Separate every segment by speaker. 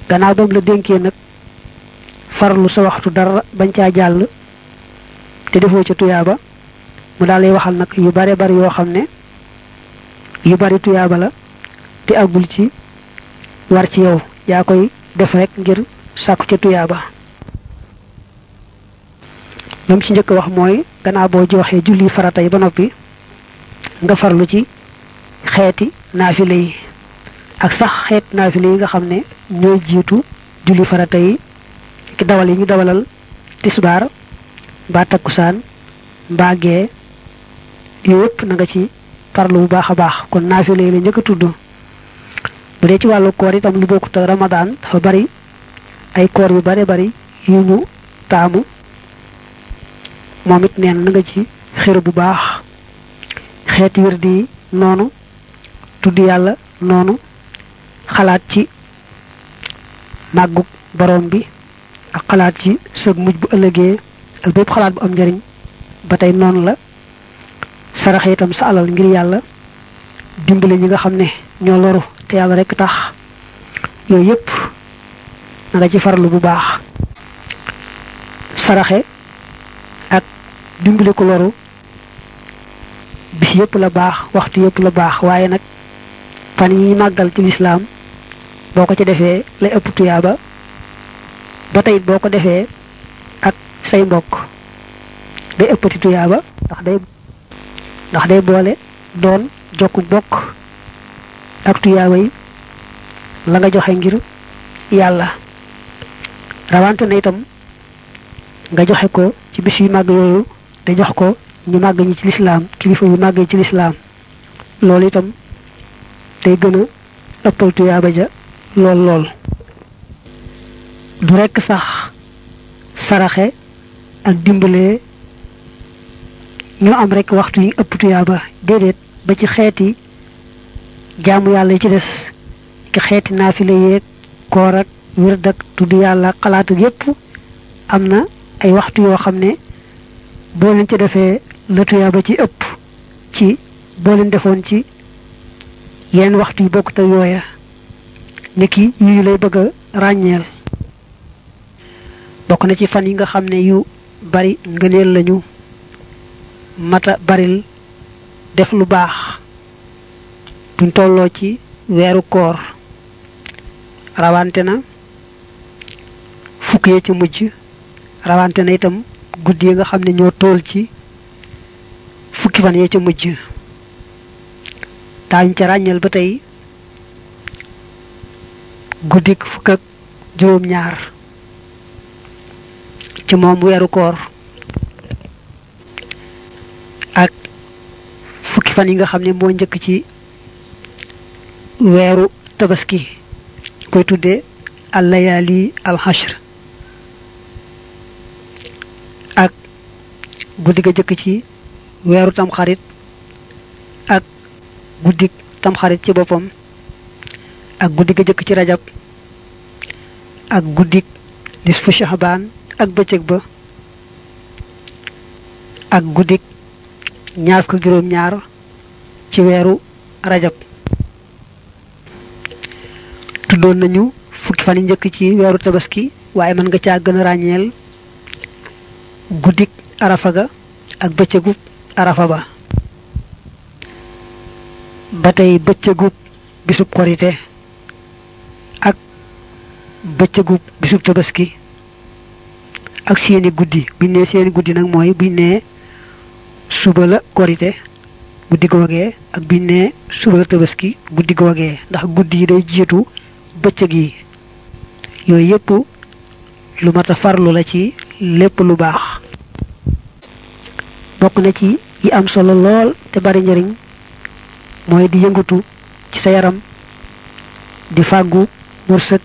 Speaker 1: gannaaw ba mu la dénkee nag farlu sa waxtu dara bañ caa jàll te defoo ca tuyaaba mu daal lay waxal nag yu bare bari yoo xam ne yu bari tuyaaba la te àggul ci war ci yow yaa koy def rek ngir sàkku ca tuyaaba lam ci njëkk wax mooy gannaaw boo joxee julli farata yi ba noppi nga farlu ci xeeti naafile yi ak sax xeet naafile yi nga xam ne ñooy jiitu julli farata yi ki dawal yi ñu dawalal tisbaar mbaa takkusaan mbaa gee yooyu yëpp na nga ci farlu bu baax a baax kon naafile yi la njëkk a tudd bu dee ci wàllu koor itam lu bokkut ak ramadaan dafa bari ay koor yu bare bari yu ñu taamu moom it neen na nga ci xër bu baax xeeti wird yi noonu tudd yàlla noonu xalaat ci màggug borom bi ak xalaat ci sëg mujj bu ëllëgee ak bépp xalaat bu am njariñ ba tey noonu la saraxe itam sa alal ngir yàlla dimbale ñi nga xam ne ñoo loru te yàlla rek tax yooyu yépp na nga ci farlu bu baax saraxe ak dimbali ko loru bis yépp la baax waxtu yépp la baax waaye nag fan yi màggal ci lislaam boo ko ci defee lay ëpp tuyaaba ba tey boo ko defee ak say mbokk day ëppati tuyaaba ndax day ndax day boole doon jokku bokk ak tuyaaba yi la nga joxe ngir yàlla rawante na itam nga joxe ko ci bis yu màgg yooyu te jox ko ñu màgg ñi ci lislaam kilifa yu màgg ci lislaam loolu itam day gën a ëppal tuyaaba ja lool lool du rekk sax saraxe ak dimbalee ñoo am rekk waxtu yi ëpp tuyaaba déedéet ba ci xeeti jaamu yàlla yi ci des ki xeeti naafile yeeg koor ak wird ak tudd yàlla xalaat ak yépp am na ay waxtu yoo xam ne boo leen ci defee la tuyaaba ci ëpp ci boo leen defoon ci yeneen waxtu yu bokkut ak yooya niki yu ñu lay bëgg a ràññeel bokk na ci fan yi nga xam ne yu bari ngëneel lañu mata baril def lu baax buñ tolloo ci weeru koor rawante na fukk yee ci mujj rawante na itam guddi yi nga xam ne ñoo tool ci fukki fan yee ca mujj daañu ca ràññeel ba tey guddik fukk ak juróom ñaar ci moom weeru koor ak fukki fan yi nga xam ne moo njëkk ci weeru tabaski koy tuddee allayaali alxashr ak guddi ga jëkk ci weeru tamxarit ak guddik tamxarit ci boppam ak guddi ga jëkk ci rajab ak guddik nisfu shahbaan ak bëccëg ba ak guddik ñaar fukk juróom ñaar ci weeru rajab tuddoon nañu fukki fan yi njëkk ci weeru tabaski waaye mën nga caa gën a ràññeel guddik arafa ga ak bëccëgub arafa ba ba tey bëccëgub bisub korite ak bëccëgub bisub tabaski ak seeni guddi biñ ne seeni guddi nag mooy biñ ne suba la korite guddi googee ak biñ ne suba la tabaski guddi googee ndax guddi yi day jiitu bëccëg yi yooyu yépp lu mat a farlu la ci lépp lu baax bokk na ci yi am solo lool te bari njariñ mooy di yëngatu ci sa yaram di fàggu wërsëg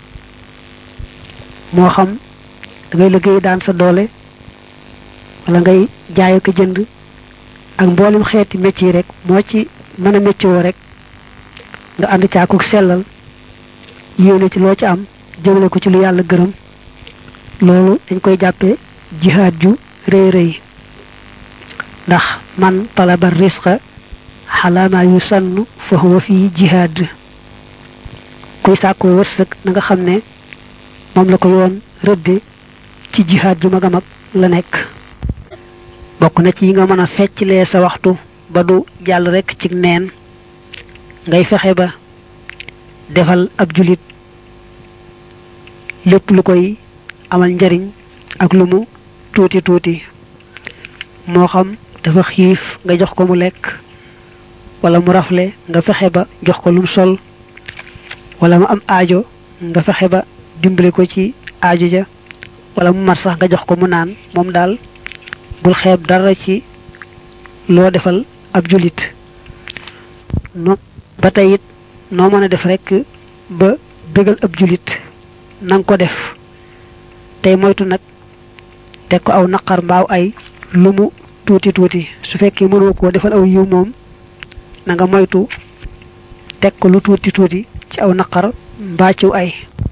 Speaker 1: moo xam da ngay liggéey daan sa doole wala ngay jaay ko jënd ak mboolem xeeti métier rek moo ci mën a méccoo rek nga ànd caakuk sellal yéene ci loo ci am jëmale ko ci lu yàlla gërëm loolu dañ koy jàppe jihaad ju rëy rëy ndax man talaba risqa xalaama yu sann fa huwa fi jihaad kuy sàkkoo wërsëg na nga xam ne moom la ko yoon rëdde ci jihaad ju mag a mag la nekk bokk na ci yi nga mën a fecclee sa waxtu ba du jàll rekk ci neen ngay fexe ba defal ab julit lépp lu koy amal njariñ ak lu mu tuuti tuuti moo xam dafa xiif nga jox ko mu lekk wala mu rafle nga fexe ba jox ko lum sol wala mu am aajo nga fexe ba dimbali ko ci aajo ja wala mu mar sax nga jox ko mu naan moom daal bul xeeb dara ci loo defal ab julit no ba tey it noo mën a def rekk ba bégal ab julit nanga ko def tey moytu nag teg ko aw naqar mbaaw ay lu mu tuuti tuuti su fekkee mënoo koo defal aw yiw moom na nga moytu teg ko lu tuuti tuuti ci aw naqar mbaa ciw ay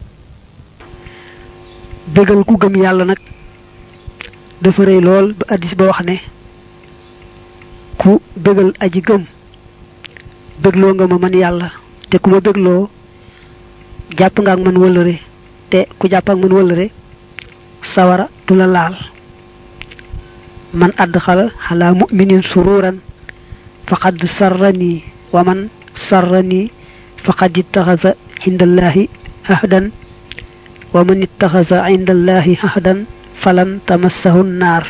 Speaker 1: bégal ku gëm yàlla nag dafa rëy lool ba addis ba wax ne ku bégal aji gëm bégloo nga ma man yàlla te ku ma bégloo jàpp nga ak man wëllëre te ku jàpp ak man wëllëre sawara du la laal man àdd xala xalaa muminin sururan faqad sarrani wa man sarrani faqad ittaxasa indallahi ahdan wa man ittaxasa indallahi ahdan falan tamassahu naar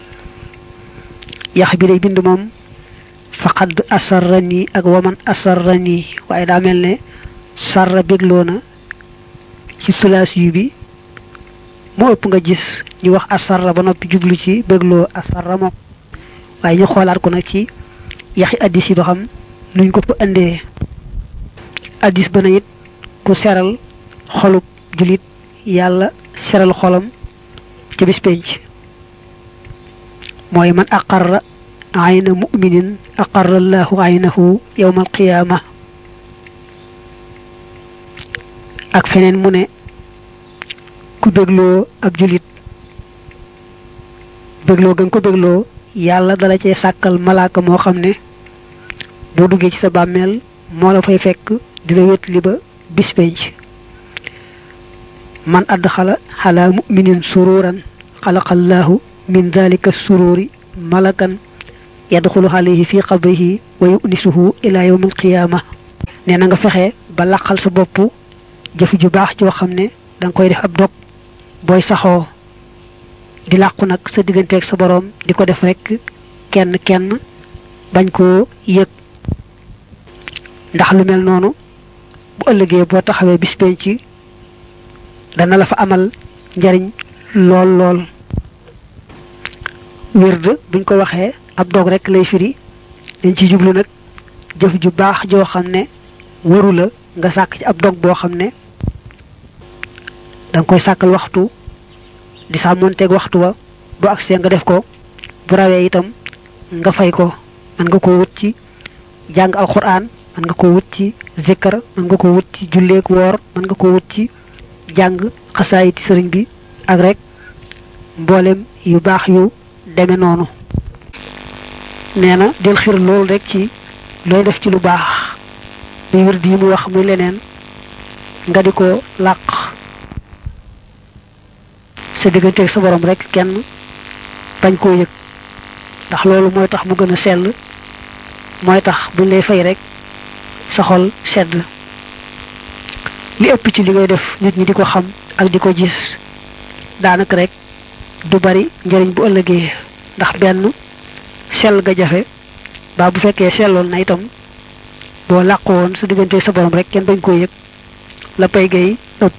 Speaker 1: yax bi day bind moom faqad asarrani ak wa man asarrani waaye daa mel ne sarra bégloo na ci sulaas yu bi moo ëpp nga gis ñu wax asarra ba noppi jublu ci bégloo asarra moom waaye ñu xoolaat ko nag ci yaxi addis yi ba xam nuñ ko fa indee addis ba na it ku seral xolub julit yàlla seral xolam ca bis penc mooy man aqarra ayna muminin aqarra allahu aynahu yawma alqiyaama ak feneen mu ne ku bégloo ab julit bégloo gën ko bégloo yàlla dala cee sàkkal malaaka moo xam ne boo duggee ci sa bàmmeel moo la fay fekk dina wét li ba bis penc man adxala xala muminin sururan xalaqallahu min dalika sururi malakan yadxulu alayhi fi qabrihi wa yunisuhu ila yawm alqiyama nee na nga fexe ba laqal sa bopp jëf ju baax joo xam ne da nga koy def ab dog booy saxoo di làqu nag sa digganteeg sa boroom di ko def rekk kenn kenn bañ koo yëg ndax lu mel noonu bu ëllëgee boo taxawee bis penc dana la fa amal njariñ lool lool wird buñ ko waxee ab dog rekk lay firi dañ ci jublu nag jëf ju baax joo xam ne waru la nga sàkk ci ab dog boo xam ne danga koy sàkkal waxtu di sàmmonteeg waxtu wa bu agsee nga def ko bu rawee itam nga fay ko mën nga ko wut ci jàng alquran mën nga ko wut ci zikkar mën nga ko wut ci julleek woor mën nga ko wut ci jàng xasaayiti sëriñ bi ak rek mboolem yu baax yu deme noonu nee na del xir loolu rek ci looy def ci lu baax muy wird yi mu wax muy leneen nga di ko làq sa digganteeg sa borom rek kenn bañ koo yëg ndax loolu mooy tax mu gën a sell mooy tax buñ lay fay rek sa xol sedd li ëpp ci li ngay def nit ñi di ko xam ak di ko gis daanaka rek du bari njëriñ bu ëllëgee ndax benn sell ga jafe ba bu fekkee selloon na itam boo làqu woon sa digganteeg sa borom rek kenn bañ koo yëg la pay gay ëpp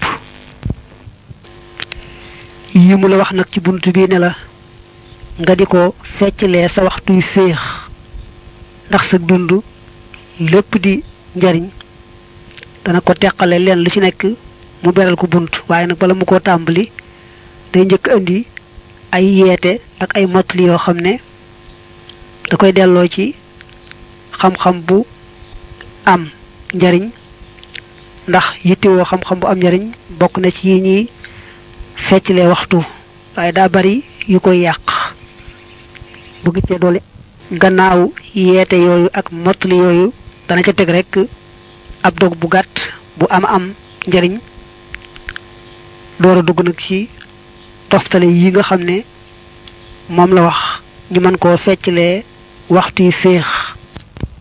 Speaker 1: yi mu la wax nag ci bunt bi ne la nga di ko fecclee sa waxtuy féex ndax sa dund lépp di njariñ dana ko teqale leen lu ci nekk mu beral ko bunt waaye nag bala mu ko tàmbali day njëkk indi ay yeete ak ay mottali yoo xam ne da koy delloo ci xam-xam bu am njariñ ndax yittewoo xam-xam bu am njariñ bokk na ci yi ñuy fecclee waxtu waaye daa bari yu koy yàq bu gisee doole gannaaw yeete yooyu ak mottali yooyu dana ca teg rek ab dog bu gàtt bu am am njariñ door a dugg nag ci toftale yi nga xam ne moom la wax ñu mën koo feccalee waxtu yu féex